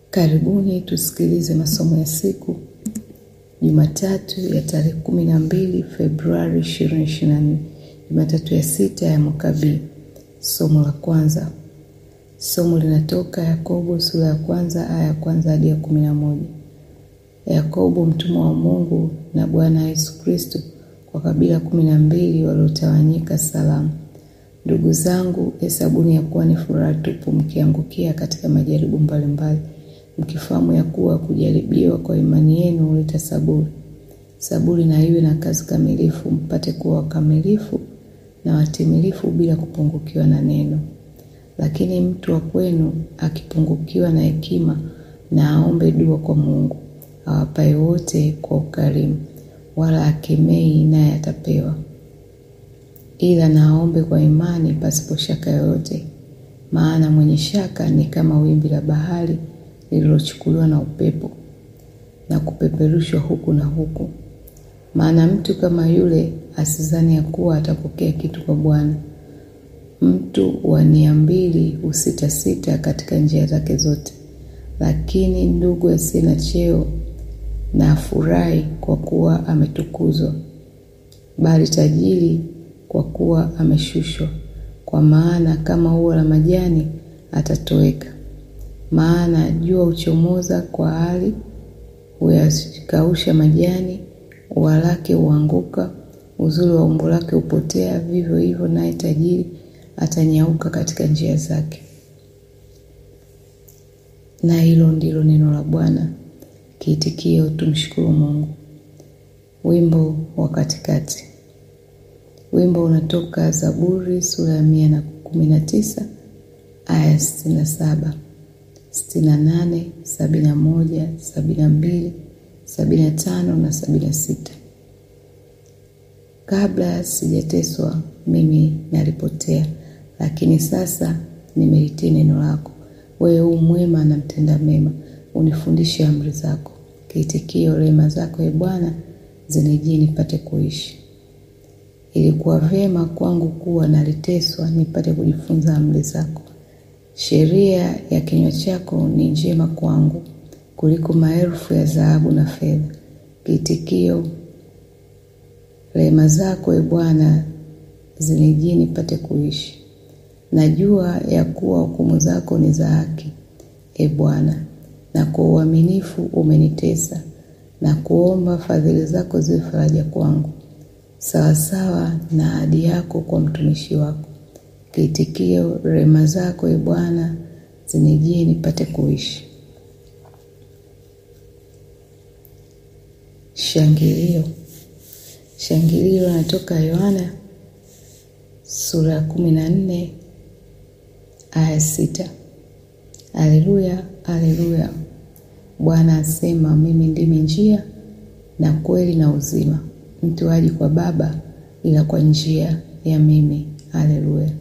Karibuni tusikilize masomo ya siku Jumatatu ya tarehe kumi na mbili Februari 2024, Jumatatu ya sita ya mwaka B. Somo la kwanza, somo linatoka Yakobo sura ya kwanza aya ya kwanza hadi ya kumi na moja. Yakobo mtumwa wa Mungu na Bwana Yesu Kristo kwa kabila kumi na mbili waliotawanyika salamu. Ndugu zangu, hesabuni ya kuwa ni furaha tupu mkiangukia katika majaribu mbalimbali, mkifahamu ya kuwa kujaribiwa kwa imani yenu huleta saburi. Saburi na iwe na kazi kamilifu, mpate kuwa wakamilifu na watimilifu bila kupungukiwa na neno. Lakini mtu wa kwenu akipungukiwa na hekima, na aombe dua kwa Mungu awapaye wote kwa ukarimu, wala akemei, naye atapewa ila na aombe kwa imani pasipo shaka yoyote. Maana mwenye shaka ni kama wimbi la bahari lililochukuliwa na upepo na kupeperushwa huku na huku. Maana mtu kama yule asizani ya kuwa atapokea kitu kwa Bwana. Mtu wa nia mbili husitasita katika njia zake zote. Lakini ndugu asiye na cheo na afurahi kwa kuwa ametukuzwa, bali tajiri kwa kuwa ameshushwa. Kwa maana kama ua la majani atatoweka. Maana jua huchomoza kwa hali, huyakausha majani, ua lake huanguka, uzuri wa umbo lake hupotea. Vivyo hivyo naye tajiri atanyauka katika njia zake. Na hilo ndilo neno la Bwana. Kiitikio, tumshukuru Mungu. Wimbo wa katikati. Wimbo unatoka Zaburi sura ya mia na kumi na tisa aya sitini na saba sitini na nane sabini na moja sabini na mbili sabini na tano na sabini na sita Kabla sijateswa mimi nalipotea, lakini sasa nimelitii neno lako. Wewe u mwema na mtenda mema, unifundishe amri zako. Kiitikio, rehema zako e Bwana zinijie nipate kuishi. Ilikuwa vyema kwangu kuwa naliteswa nipate kujifunza amri zako. Sheria ya kinywa chako ni njema kwangu kuliko maelfu ya dhahabu na fedha. Kiitikio, rehema zako e Bwana zinijie nipate kuishi. Najua ya kuwa hukumu zako ni za haki, e Bwana, na kwa uaminifu umenitesa, na kuomba fadhili zako ziwe faraja kwangu sawasawa na ahadi yako kwa mtumishi wako. Kiitikio, rehema zako e Bwana zinijie nipate kuishi. Shangilio. Shangilio natoka Yohana sura ya kumi na nne aya sita. Aleluya, aleluya! Bwana asema, mimi ndimi njia na kweli na uzima mtu haji kwa Baba ila kwa njia ya mimi. Haleluya.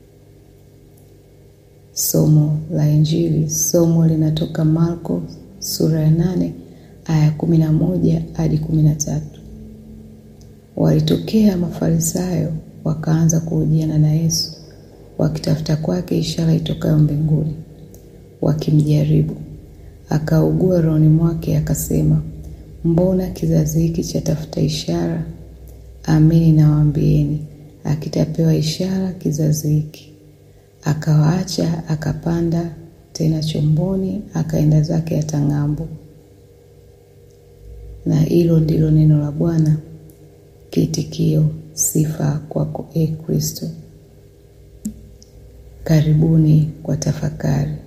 Somo la Injili. Somo linatoka Marko sura ya nane aya kumi na moja hadi kumi na tatu. Walitokea Mafarisayo wakaanza kuhojiana na Yesu wakitafuta kwake ishara itokayo mbinguni, wakimjaribu. Akaugua rohoni mwake akasema Mbona kizazi hiki chatafuta ishara? Amini nawaambieni, akitapewa ishara kizazi hiki. Akawaacha, akapanda tena chomboni, akaenda zake hata ng'ambo. Na hilo ndilo neno la Bwana. Kiitikio, sifa kwako, e Kristo. Karibuni kwa tafakari.